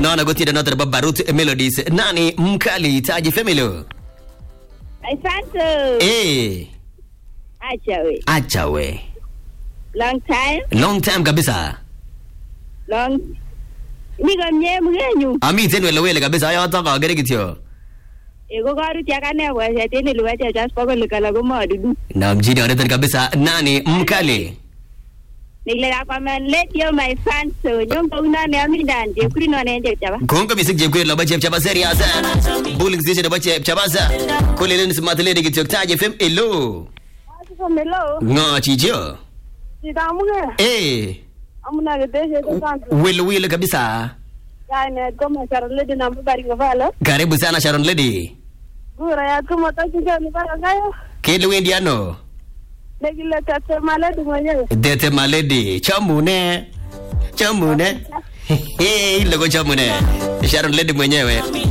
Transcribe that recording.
naona gotienda noto nebo barut melodies nani mkali taji femilo Asante. eh Acha we. acha we Long time. long time kabisa Long. Niko mie mgenyu. amiten wele wele kabisa yoto kakere kityo Ego karuti akane bwaset en iluwa chechas pokol kala komadudu. na mjini oneton kabisa nani mkali Nikle kakwamen let yo my fans so nyong kauna ne amindan je kuri no ne je chaba. kongo misik chepkwet nebo chepchaba serias bulik station nebo chepchabasa kolelen simatileni kityo taji fem elo Melo. ng'o chicho Sitamuge. eh Amuna gedeshe kwanza. wele wele kabisa Kainet ko masharoledi na mbari ngafala. karibu sana sharon lady Gura ya kuma tachiga ni bara ngayo. kele wendi ano Nekile tete maledi mwenyewe. dete maledi chamune chamune ile ko chamune sharon lady mwenyewe